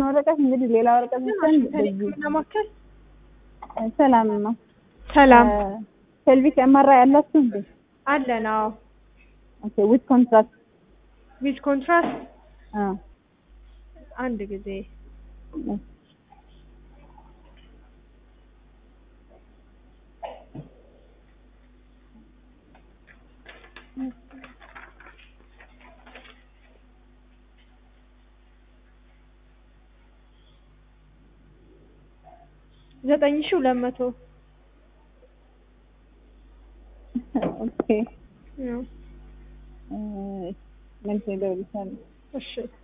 የመጣውን ወረቀት እንግዲህ ሌላ ወረቀት ብቻን ሕክምና ማዕከል ሰላምማ ሰላም ፔልቪክ ኤምአራ ያላችሁ እንዴ? አለን። አዎ ኦኬ ዊዝ ኮንትራክት ዊዝ ኮንትራስት አ አንድ ጊዜ ዘጠኝ ሺህ ሁለት መቶ ኦኬ ነው። መልስ ደውልሻለሁ። እሺ